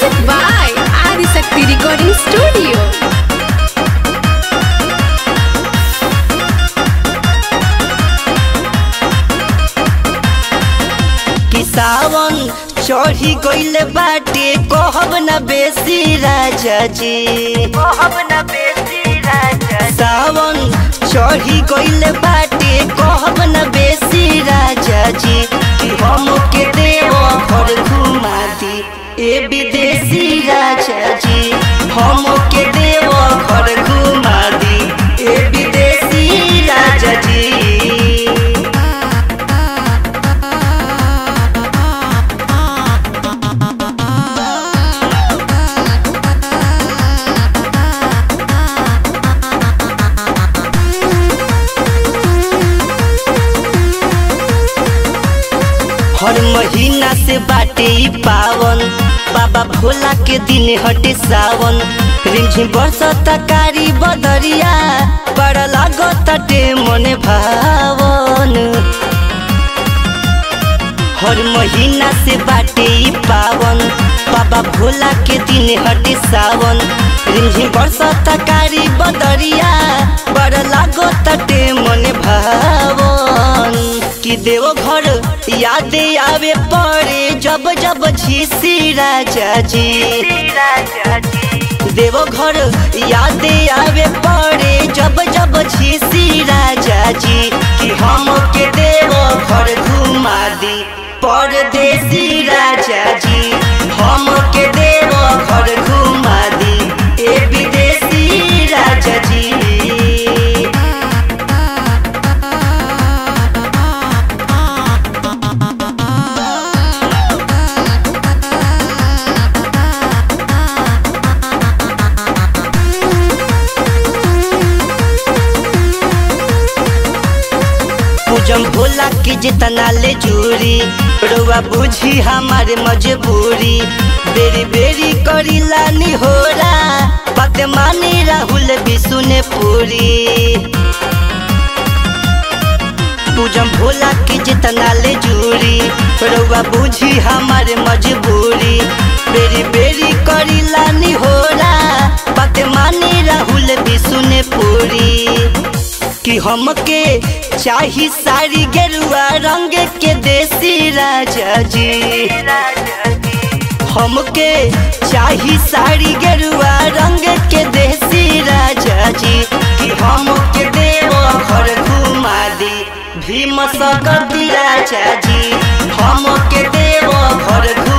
Music by Adisakti Recording Studio. कि सावन चढ़ी गइल बाटे कहब न बेसी राजा जी कहब न बेसी राजा सावन चढ़ी गइल बाटे कहब न बेसी राजा जी कि हम के देव घर घुमा दी ए विदेशी राजा जी हम के देव घर घुमा दी ए विदेशी राजा जी हर महीना से बाटे ई पावन बाबा भोला के दिन हटे सावन रिमझिम बरसता कारी बदरिया बड़ा लागताटे मने भावन हर महीना से बाटे ई पावन बाबा भोला के दिन हटे सावन रिमझिम बरसता कारी बदरिया बड़ा लागताटे मने भावन कि देव घर याद आवे पड़े जब जब झीसी राजा जी देव घर याद आवे पड़े जब जब झीसी राजा जी कि हम के देव घर घुमा दी परदेसी राजा जी हम के देव घर घुमा दी ए विदेशी राजा जी पूजम भोला के जितना ले जूरी रउआ बुझी हमारे मजबूरी बेरी बेरी करी लानी होरा बात मानी राहुल बिसुने पूरी पूजम भोला के जितना ले जूरी रउआ बुझी हमारे मजबूरी बेरी बेरी करी लानी होरा बात मानी राहुल बिसुने पूरी कि हमके चाही साड़ी गेरुआ रंग के देसी राजा जी हमके चाही साड़ी गेरुआ रंग के देसी राजा जी कि हमके देव घर घुमा दी भीम सकती राजा जी हमके देव घर घुमा